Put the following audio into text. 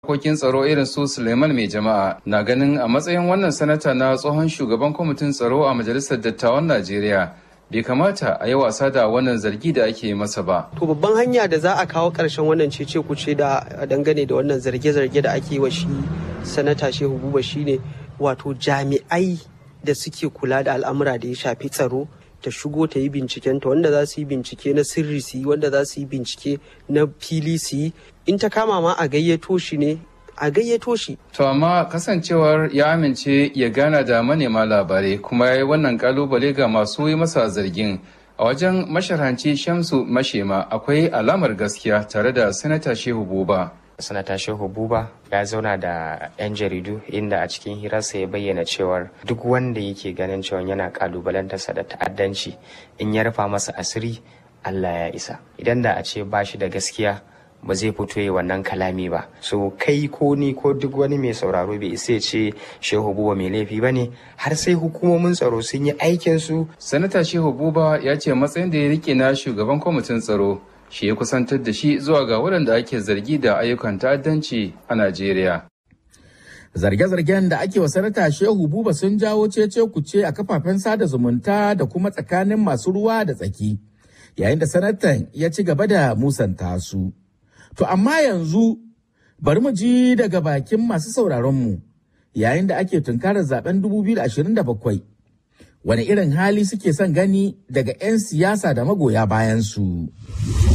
harkokin tsaro irin su Suleiman mai jama'a na ganin a matsayin wannan sanata na tsohon shugaban kwamitin tsaro a majalisar dattawan Najeriya bai kamata a yi wasa da wannan zargi da ake masa ba. To babban hanya da za a kawo ƙarshen wannan cece kuce da dangane da wannan zarge-zarge da ake wa shi sanata Shehu Buba shine wato jami'ai da suke kula da al'amura da ya shafi tsaro ta shigo ta yi bincikenta wanda za su yi bincike na sirri su yi wanda za su yi bincike na fili su yi in ta kama ma a gayyato shi ne a gayyato shi. To amma kasancewar ya amince ya gana da manema labarai kuma ya yi wannan kalubale ga masu yi masa zargin a wajen masharanci Shamsu Mashema akwai alamar gaskiya tare da Sanata Shehu Buba. sanata shehu buba ya zauna da 'yan jaridu inda a cikin hirarsa ya bayyana cewar duk wanda yake ganin cewa yana kalubalantarsa da ta'addanci in ya rufa masa asiri allah ya isa idan da a ce ba shi da gaskiya ba zai fito yi wannan kalami ba so kai ko ni ko duk wani mai sauraro bai isa ce shehu buba mai laifi ba ne har sai hukumomin tsaro sun yi aikinsu sanata shehu buba ya ce matsayin da ya rike na shugaban kwamitin tsaro shi ya kusantar da shi zuwa ga waɗanda ake zargi da ayyukan ta'addanci a Najeriya. Zarge-zargen da ake wa sanata Shehu Buba sun jawo cece kuce a kafafen sada zumunta da kuma tsakanin masu ruwa da tsaki, yayin da sanatan ya ci gaba da musanta su. To amma yanzu bari mu ji daga bakin masu sauraronmu yayin da ake tunkarar zaben 2027. Wani irin hali suke son gani daga 'yan siyasa da magoya bayansu.